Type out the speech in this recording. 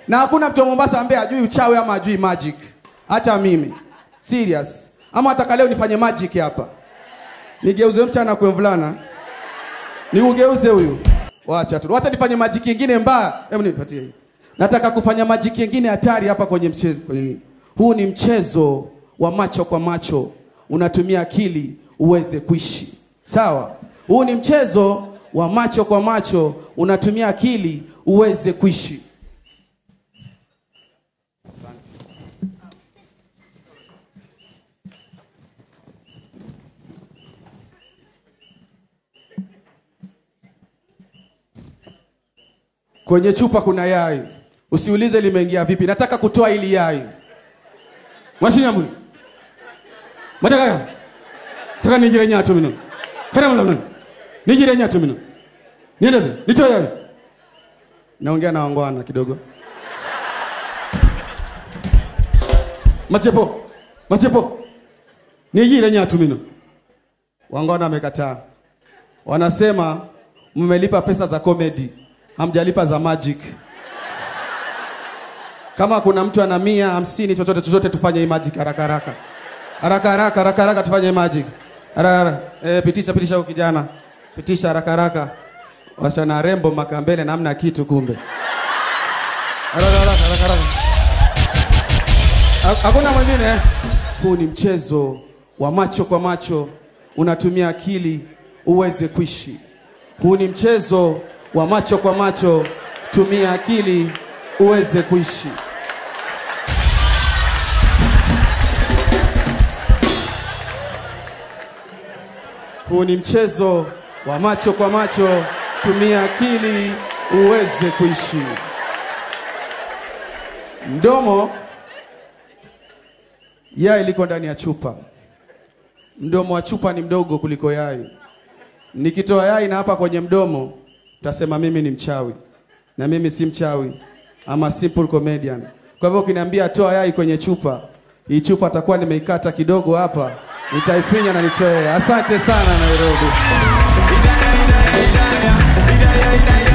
na hakuna mtu wa Mombasa ambaye ajui uchawi ama ajui magic. Hata mimi serious, ama nataka leo nifanye magic hapa, nigeuze mchana kwa mvulana, niugeuze huyu. Wacha tu, wacha nifanye magic nyingine mbaya. Hebu nipatie hii. Nataka kufanya magic nyingine hatari hapa kwenye mchezo. Kwenye nini? Huu ni mchezo wa macho kwa macho, unatumia akili uweze kuishi. Sawa? Huu ni mchezo wa macho kwa macho, unatumia akili uweze kuishi. Kwenye chupa kuna yai, usiulize limeingia vipi. Nataka kutoa ili yai. Mwashinyambu mataka taka nijire nyatu mino kana mlamna nijire nyatu mino niendeze nitoe yai. Naongea na wangwana kidogo. Machepo machepo nijire nyatu mino. Wangwana wamekataa, wanasema mmelipa pesa za comedy hamjalipa za magic. Kama kuna mtu ana mia hamsini, chochote chochote, tufanye hii magic haraka haraka haraka haraka haraka haraka, tufanye hii magic haraka haraka. Eh, pitisha pitisha huyu kijana, pitisha haraka haraka. Wasichana rembo makambele na hamna kitu kumbe. Haraka haraka haraka haraka. Ha- Hakuna mwingine. eh? Huu ni mchezo wa macho kwa macho, unatumia akili uweze kuishi. Huu ni mchezo wa macho kwa macho, tumia akili uweze kuishi. Huu ni mchezo wa macho kwa macho, tumia akili uweze kuishi. Mdomo, yai liko ndani ya chupa. Mdomo wa chupa ni mdogo kuliko yai. Nikitoa yai na hapa kwenye mdomo, tasema mimi ni mchawi, na mimi si mchawi, ama simple comedian. Kwa hivyo ukiniambia toa yai kwenye chupa, hii chupa atakuwa nimeikata kidogo hapa, nitaifinya na nitoe. Asante sana Nairobi. Idaya, idaya, idaya, idaya, idaya.